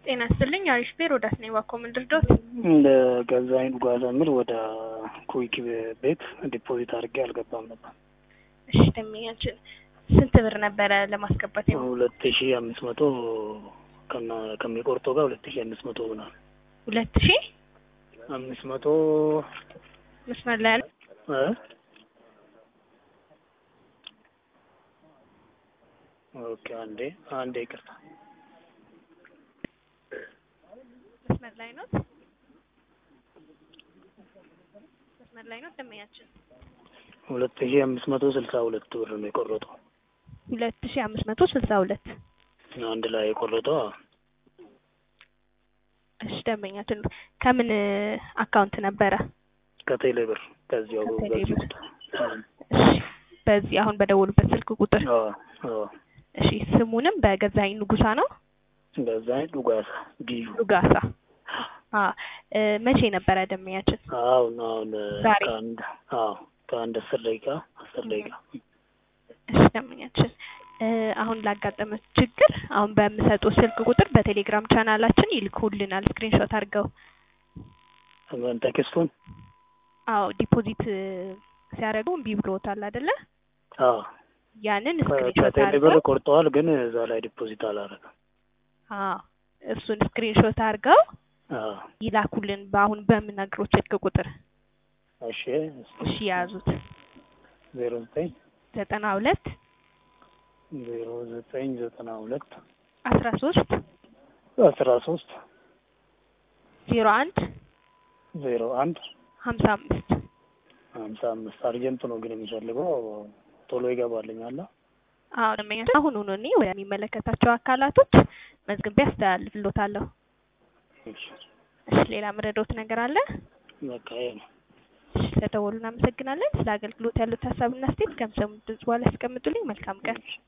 ጤና ይስጥልኝ አሪፍ ቤር ወዳት ነኝ ባኮ ምንድር ዶት እንደ ገዛኸኝ ጓዛ የሚል ወደ ኩዊክ ቤት ዲፖዚት አድርጌ አልገባም ነበር። እሺ ደንበኛችን ስንት ብር ነበረ ለማስገባት የሞ ሁለት ሺ አምስት መቶ ከና- ከሚቆርጠው ጋር ሁለት ሺ አምስት መቶ ሆናል። ሁለት ሺ አምስት መቶ መስመር ላይ ያለ እ ኦኬ አንዴ አንዴ ይቅርታ መስመር ላይ ነው መስመር ላይ ነው ደንበኛችን ሁለት ሺ አምስት መቶ ስልሳ ሁለት ብር ነው የቆረጠው። ሁለት ሺ አምስት መቶ ስልሳ ሁለት አንድ ላይ የቆረጠው አዎ። እሺ ደንበኛችን ከምን አካውንት ነበረ? ከቴሌ ብር ከዚያው ከቴሌ በዚህ ብር። ቁጥር እሺ በዚህ አሁን በደወሉበት ስልክ ቁጥር አዎ አዎ እሺ ስሙንም በገዛኸኝ ንጉሳ ነው ገዛኸኝ ዱጋሳ ዲዩ ሉጋሳ አ እ መቼ ነበረ ደንበኛችን? አሁን አሁን ዛሬ? ከአንድ አዎ ከአንድ አስር ደቂቃ አስር ደቂቃ እሺ ደንበኛችን እ አሁን ላጋጠመው ችግር አሁን በምሰጠው ስልክ ቁጥር በቴሌግራም ቻናላችን ይልኩልናል ስክሪንሾት አድርገው። ምን ቴክስቱን አዎ ዲፖዚት እ ሲያደርጉ እምቢ ብሎታል አይደለ? አዎ ያንን ከ- ስክሪንሾት ከቴሌ ብር አድርገው ቆርጠዋል፣ ግን እዛ ላይ ዲፖዚት አላደረገም። አዎ እሱን ስክሪንሾት አድርገው አዎ ይላኩልን በአሁን በምነግሮት ስልክ ቁጥር። እሺ እሺ የያዙት ዜሮ ዘጠኝ ዘጠና ሁለት ዜሮ ዘጠኝ ዘጠና ሁለት አስራ ሶስት አስራ ሶስት ዜሮ አንድ ዜሮ አንድ ሀምሳ አምስት ሀምሳ አምስት አርጀንት ነው ግን የሚፈልገው ቶሎ ይገባልኛል። አዎ ደንበኛችን አሁኑኑ እኔ ወደሚመለከታቸው አካላቶች መዝግቤ አስተላልፍሎታለሁ። እሺ እሺ ሌላ ምረዶት ነገር አለ? በቃ ይሄ ነው። እሺ ስለደወሉ እናመሰግናለን። ስለ አገልግሎት ያሉት ሀሳብና አስተያየት ከምሰሙት ድምጽ በኋላ ያስቀምጡልኝ። መልካም ቀን። እሺ